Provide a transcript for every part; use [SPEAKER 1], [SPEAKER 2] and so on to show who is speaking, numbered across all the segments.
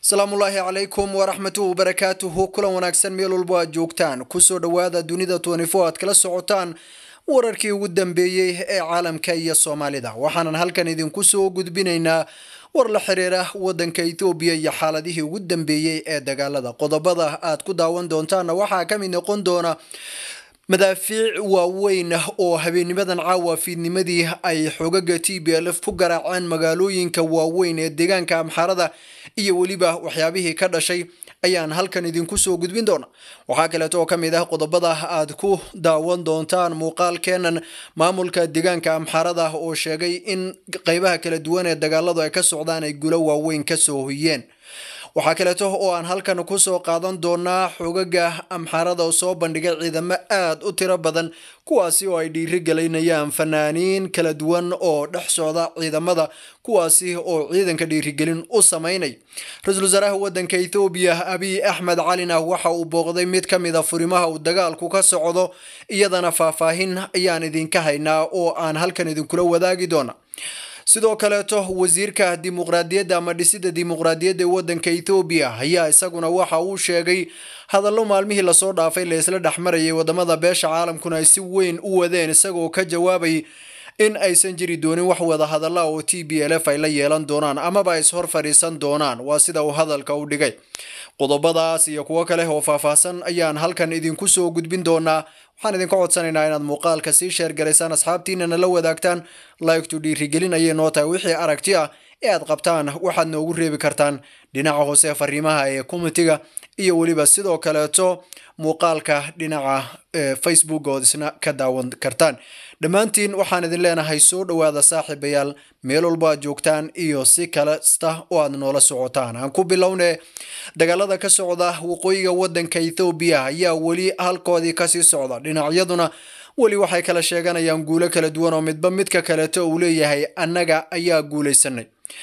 [SPEAKER 1] asalaamullaahi calaykum waraxmatuhu barakaatuhu kulan wanaagsan meel walbo aad joogtaan kusoo dhowaada dunida twenty-four aad kala socotaan wararkii ugu dambeeyey ee caalamka iyo soomaalida waxaanan halkan idinku soo gudbinaynaa war la xiriira wadanka ethoobiya iyo xaaladihii ugu dambeeyey ee dagaalada qodobada aad ku daawan doontaanna waxaa ka mid noqon doona madaafiic waaweyn oo habeenimadan caawa fiidnimadii ay xogaga t b l f ku garaaceen magaalooyinka waaweyn ee deegaanka amxaarada iyo weliba waxyaabihii ka dhashay ayaan halkan idinku soo gudbin doona waxaa kaleeto oo ka mid ah qodobada aad ku daawan doontaan muuqaalkeenan maamulka deegaanka amxaarada oo sheegay in qeybaha kala duwan ee dagaaladu ay ka socdaan ay gulo waaweyn kasoo hoyeen waxaa kaleeto oo aan halkan kusoo qaadan doonaa xogaga amxaarada oo soo bandhigay ciidamo aad u tiro badan kuwaasi oo ay dhiirigelinayaan fanaaniin kala duwan oo dhex socda ciidamada kuwaasi oo ciidanka dhiirigelin u samaynay ra-iisul wasaaraha wadanka ethoobiya abiy axmed calina waxa uu booqday mid ka mid a furimaha uu dagaalku ka socdo iyadana faahfaahin ayaan idinka haynaa oo aan halkan idinkula wadaagi doona sidoo kaleeto wasiirka dimuqraadiyadda ama dhisida dimuqraadiyadda ee wadanka ethoobiya ayaa isaguna waxa uu sheegay hadallo maalmihii lasoo dhaafay la isla dhexmarayay wadamada beesha caalamkuna ay si weyn u wadeen isagoo ka jawaabay in aysan jiri doonin wax wada hadalla oo t b l f ay la yeelan doonaan amaba ay ishor fadhiisan doonaan waa sida uu hadalka u dhigay qodobadaas iyo kuwo kale oo faahfaahsan ayaan halkan idinku soo gudbin doonaa waxaan idinka codsanaynaa inaad muuqaalka sii sheergaraysaan asxaabtiinana la wadaagtaan laygtu dhiirigelin ayay noo tahay wixii aragti ah ee aad qabtaan waxaad noogu reebi kartaan dhinaca hoose fariimaha ee komitiga iyo weliba sidoo kaleeto muuqaalka dhinaca facebook ood isna ka daawan kartaan dhammaantiin waxaan idin leenahay soo dhowaada saaxiibayaal meel walbo aad joogtaan iyo si kalesta oo aad noola socotaan aan ku bilowne dagaalada ka socda waqooyiga wadanka ethoobiya ayaa weli halkoodii kasii socda dhinacyaduna weli waxay kala sheeganayaan guulo kala duwan oo midba midka kaleeto uu leeyahay annaga ayaa guulaysanay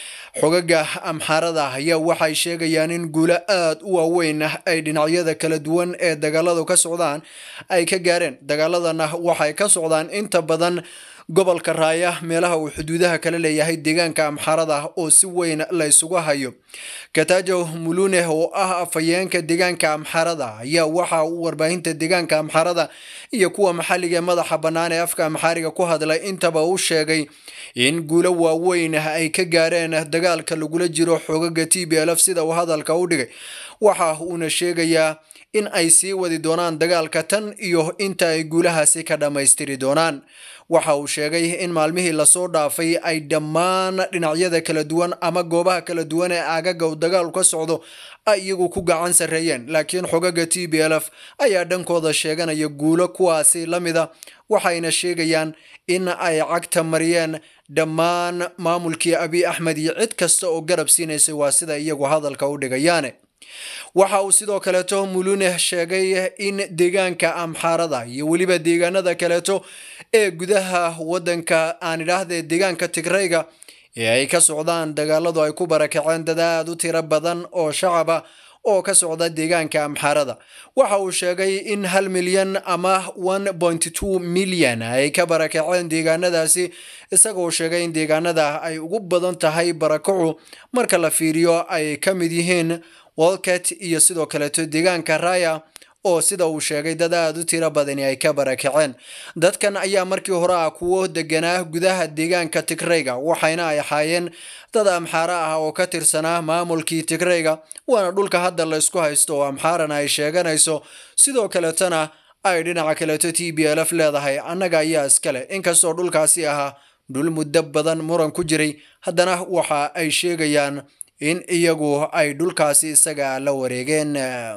[SPEAKER 1] xogaga amxaarada ayaa waxay sheegayaan in guulo aad u waaweyn ay dhinacyada kala duwan ee dagaaladu ka socdaan ay ka gaareen dagaaladana waxay ka socdaan inta badan gobolka raaya meelaha uu xuduudaha kala leeyahay deegaanka amxaarada oo si weyn la isugu hayo katajo mulune oo ah afhayeenka deegaanka amxaarada ayaa waxa uu warbaahinta deegaanka amxaarada iyo kuwa maxalliga ee madaxa bannaan ee afka amxaariga ku hadlay intaba u sheegay in guulo waaweyn ay ka gaareen dagaalka lagula jiro xogaga t b l f sida uu hadalka u dhigay waxa uuna sheegayaa in ay sii wadi doonaan dagaalka tan iyo inta ay guulahaasi ka dhammaystiri doonaan waxa uu sheegay in maalmihii lasoo dhaafay ay dhammaan dhinacyada kala duwan ama goobaha kala duwan ee aagaga uu dagaalu ka socdo ay iyagu ku gacan sarreeyeen laakiin xogaga t b l f ayaa dhankooda sheeganaya guulo kuwaasi la mida waxayna sheegayaan in ay cagta mariyeen dhammaan maamulkii abiy axmed iyo cid kasta oo garab siinaysay waa sida iyagu hadalka u dhigayaane waxa uu sidoo kaleeto mulune sheegay in deegaanka amxaarada iyo weliba deegaanada kaleeto ee gudaha wadanka aan idhaahde deegaanka tigrayga ee ay ka socdaan dagaaladu ay ku barakaceen dad aad u tiro badan oo shacaba oo ka socda deegaanka amxaarada waxa uu sheegay in hal milyan ama one point two milyan ay ka barakaceen deegaanadaasi isagoo sheegay in deegaanada ay ugu badan tahay barakacu marka la fiiriyo ay ka mid yihiin walket iyo sidoo kaleeto deegaanka raya oo sida uu sheegay dad aad u tiro badani ay ka barakaceen dadkan ayaa markii hore ah kuwo deganaa gudaha deegaanka tigrayga waxayna ay ahaayeen dad amxaara ah oo ka tirsanaa maamulkii tigrayga waana dhulka hadda la isku haysto oo amxaarana ay sheeganayso sidoo kaleetona ay dhinaca kaleeto t b l f leedahay annaga ayaa iskale inkastoo dhulkaasi ahaa dhul muddo badan muran ku jiray haddana waxa ay sheegayaan in iyagu ay dhulkaasi isaga la wareegeen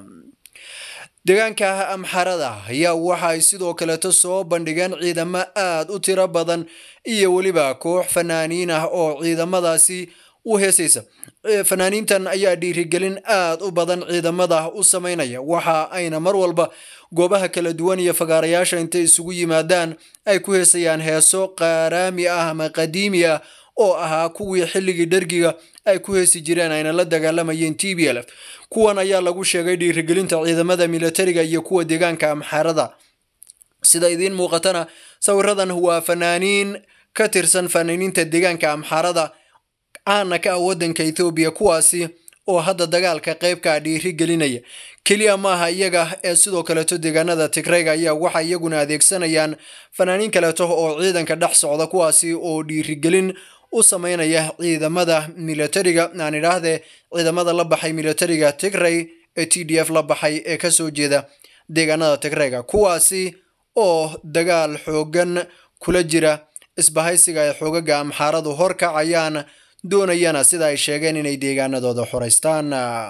[SPEAKER 1] deegaanka amxarada ayaa waxa ay sidoo kaleeto soo bandhigeen ciidamo aad u tiro badan iyo weliba koox fanaaniin ah oo ciidamadaasi u heesaysa fanaaniintan ayaa dhiirigelin aad u badan ciidamada u sameynaya waxa ayna mar walba goobaha kala duwan iyo fagaarayaasha intay isugu yimaadaan ay ku heesayaan heeso qaaraami ah ama qadiimi ah oo ahaa kuwii xilligii dhergiga ay ku heesi jireen ayna la dagaalamayeen t b l f kuwan ayaa lagu sheegay dhiirigelinta ciidamada militariga iyo kuwa deegaanka amxaarada sida idiin muuqatana sawiradan waa fanaaniin ka tirsan fanaaniinta deegaanka amxaarada caana ka ah wadanka ethoobiya kuwaasi oo hadda dagaalka qeybka dhiiri gelinaya keliya maaha iyaga ee sidoo kaleeto deegaanada tigrayga ayaa waxay iyaguna adeegsanayaan fanaaniin kaleeto oo ciidanka dhex socda kuwaasi oo dhiirigelin u sameynaya ciidamada militariga aan idhaahdee ciidamada la baxay militariga tigray ee t d f la baxay ee kasoo jeeda deegaanada tigrayga kuwaasi oo dagaal xoogan kula jira isbahaysiga ay xoogaga amxaaradu horkacayaan doonayana sida ay sheegeen inay deegaanadooda xoreystaan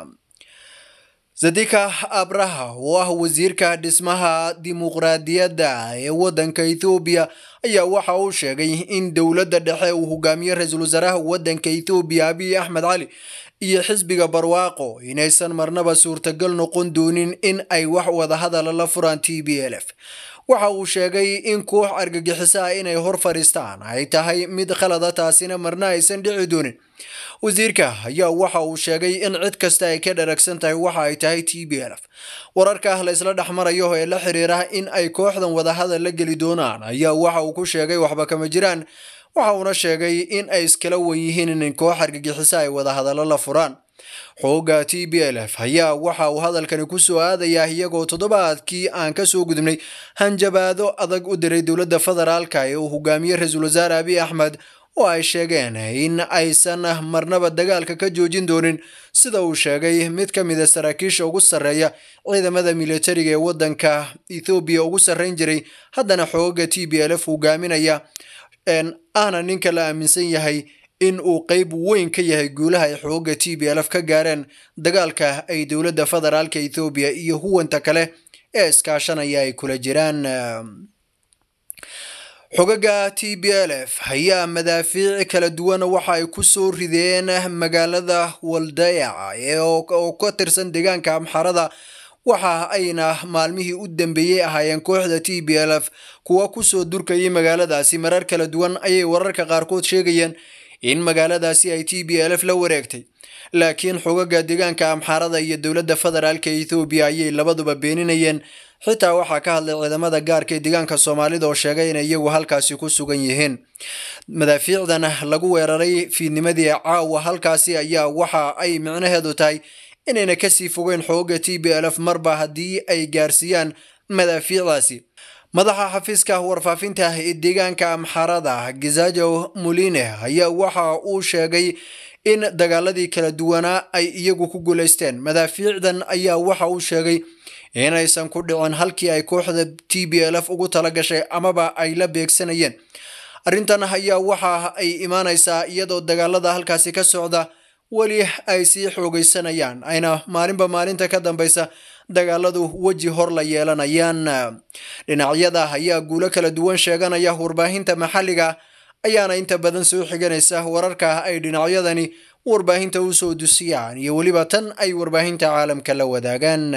[SPEAKER 1] zadika abraha oo ah wasiirka dhismaha dimuqraadiyadda ee waddanka ethoobiya ayaa waxa uu sheegay in dowladda dhexe uu hogaamiye ra-iisul wasaaraha waddanka ethoobiya abiy axmed cali iyo xisbiga barwaaqo inaysan marnaba suurtagal noqon doonin in ay wax wadahadala la furaan t b l f waxa uu sheegay in koox argagixiso ah inay hor fadhiistaan ay tahay mid khalada taasina marna aysan dhici doonin wasiirka ayaa waxa uu sheegay in cid kasta ay ka dharagsan tahay waxa ay tahay t b l f wararka la isla dhex marayo ee la xiriira in ay kooxdan wadahadal la geli doonaan ayaa waxa uu ku sheegay waxba kama jiraan waxa uuna sheegay in ay iskala wan yihiin in koox argagixiso ay wadahadallo la furaan xooga t b l f ayaa waxa uu hadalkani ku soo aadayaa iyagoo toddobaadkii aan ka soo gudubnay hanjabaado adag u diray dowladda federaalka ee uu hogaamiye ra-iisul wasaare abiy axmed oo ay sheegeen in aysan marnaba dagaalka ka joojin doonin sida uu sheegay mid ka mid a saraakiisha ugu sarreeya ciidamada militariga ee waddanka ethoobiya ugu sarreyn jiray haddana xooga t b l f hogaaminaya ahna ninka la aaminsan yahay in uu qeyb weyn ka yahay guulaha ay xooga t b l f ka gaareen dagaalka ay dowladda federaalka ethoobiya iyo huwanta kale ee iskaashanaya ay kula jiraan xogaga t b l f ayaa madaafiic kala duwan waxa ay ku soo rideen magaalada waldayac oo ka tirsan deegaanka amxarada waxa ayna maalmihii u dambeeyey ahaayeen kooxda t b l f kuwa kusoo durkayay magaaladaasi marar kala duwan ayay wararka qaarkood sheegayeen in magaaladaasi ay t b l f la wareegtay laakiin xogaga deegaanka amxaarada iyo dowladda federaalka ethoobiya ayay labaduba beeninayeen xitaa waxaa ka hadlay ciidamada gaarka ee deegaanka soomaalida oo sheegay inay iyagu halkaasi ku sugan yihiin madaafiicdan lagu weeraray fiidnimadii caawa halkaasi ayaa waxa ay micnaheedu tahay inayna kasii fogeyn xooga t b l f marba haddii ay gaarsiiyaan madaafiicdaasi madaxa xafiiska warfaafinta ee deegaanka amxarada gizajo muline ayaa waxa uu sheegay in dagaaladii kala duwanaa ay iyagu ku guulaysteen madaafiicdan ayaa waxa uu sheegay inaysan ku dhicin halkii ay kooxda t b l f ugu tala gashay amaba ay la beegsanayeen arrintan ayaa waxa ay imaanaysaa iyadoo dagaalada halkaasi ka socda weli ay sii xoogaysanayaan ayna maalinba maalinta ka dambeysa dagaaladu weji hor la yeelanayaan dhinacyada ayaa guulo kala duwan sheeganaya warbaahinta maxalliga ayaana inta badan soo xiganaysa wararka ay dhinacyadani warbaahinta usoo dusiyaan iyo weliba tan ay warbaahinta caalamka la wadaagaan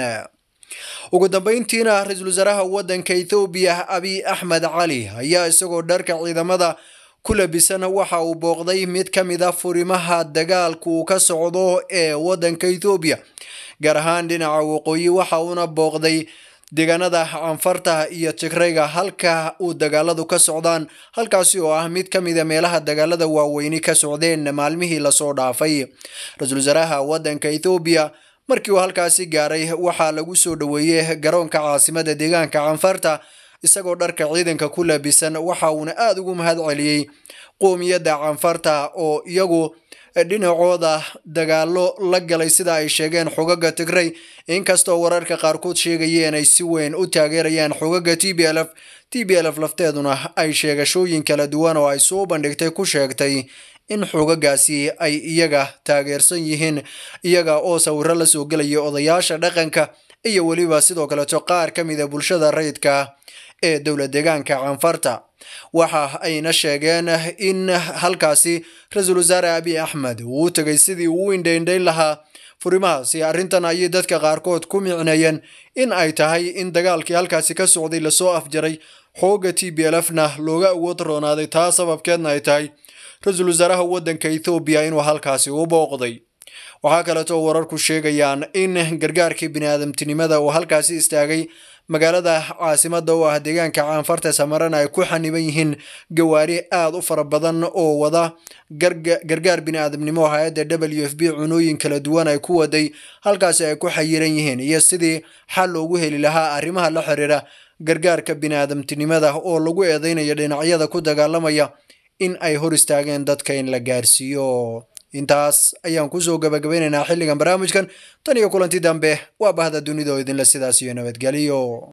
[SPEAKER 1] ugu dambeyntiina ra-iisul wasaaraha waddanka ethoobiya abiy axmed cali ayaa isagoo dharka ciidamada ku labisan waxa uu booqday mid ka mid a furimaha dagaalka uu ka socdo ee waddanka ethoobiya gaar ahaan dhinaca waqooyi waxa uuna booqday deegaanada canfarta iyo tigrayga halka uu dagaaladu ka socdaan halkaasi oo ah mid ka mida meelaha dagaalada waaweyni ka socdeen maalmihii lasoo dhaafay ra-iisul wasaaraha waddanka ethoobiya markii uu halkaasi gaaray waxaa lagu soo dhoweeyey garoonka caasimada deegaanka canfarta isagoo dharka ciidanka ku labisan waxa uuna aada ugu mahad celiyey qoomiyadda canfarta oo iyagu dhinacooda dagaalo la galay sida ay sheegeen xogaga tigray inkastoo wararka qaarkood sheegayeen ay si weyn u taageerayaan xogaga t b l f t b l f lafteeduna ay sheegashooyin kala duwan oo ay soo bandhigtay ku sheegtay in xogagaasi ay iyaga taageersan yihiin iyaga oo sawiro la soo gelaya odayaasha dhaqanka iyo weliba sidoo kaleeto qaar ka mida bulshada rayidka ee dowla deegaanka canfarta waxa ayna sheegeen in halkaasi ra-iisul wasaare abiy axmed uu u tegay sidii uu u indhaindhayn lahaa furimahaasi arrintan ayay dadka qaarkood ku micneeyeen in ay tahay in dagaalkii halkaasi ka socday lasoo afjaray xooga t b l f na looga awood roonaaday taa sababkeedna ay tahay ra-iisul wasaaraha waddanka ethoobiya inuu halkaasi u booqday waxaa kaleeto wararku sheegayaan in gargaarkii biniaadamtinimada uu halkaasi istaagay magaalada caasimada u ah deegaanka caanfarta samarana ay ku xaniban yihiin gawaari aada u fara badan oo wada gargaar bini-aadamnimo hay-adda w f b cunooyin kala duwan ay ku waday halkaasi ay ku xayiran yihiin iyo sidii xal loogu heli lahaa arrimaha la xiriira gargaarka bini-aadamtinimada oo lagu eedeynayo dhinacyada ku dagaalamaya in ay hor istaageen dadka in la gaarsiiyo intaas ayaan kusoo gabagabeynaynaa xilligan barnaamijkan tan iyo kulanti dambe waa bahda dunida oo idinle sidaas iyo nabadgelyo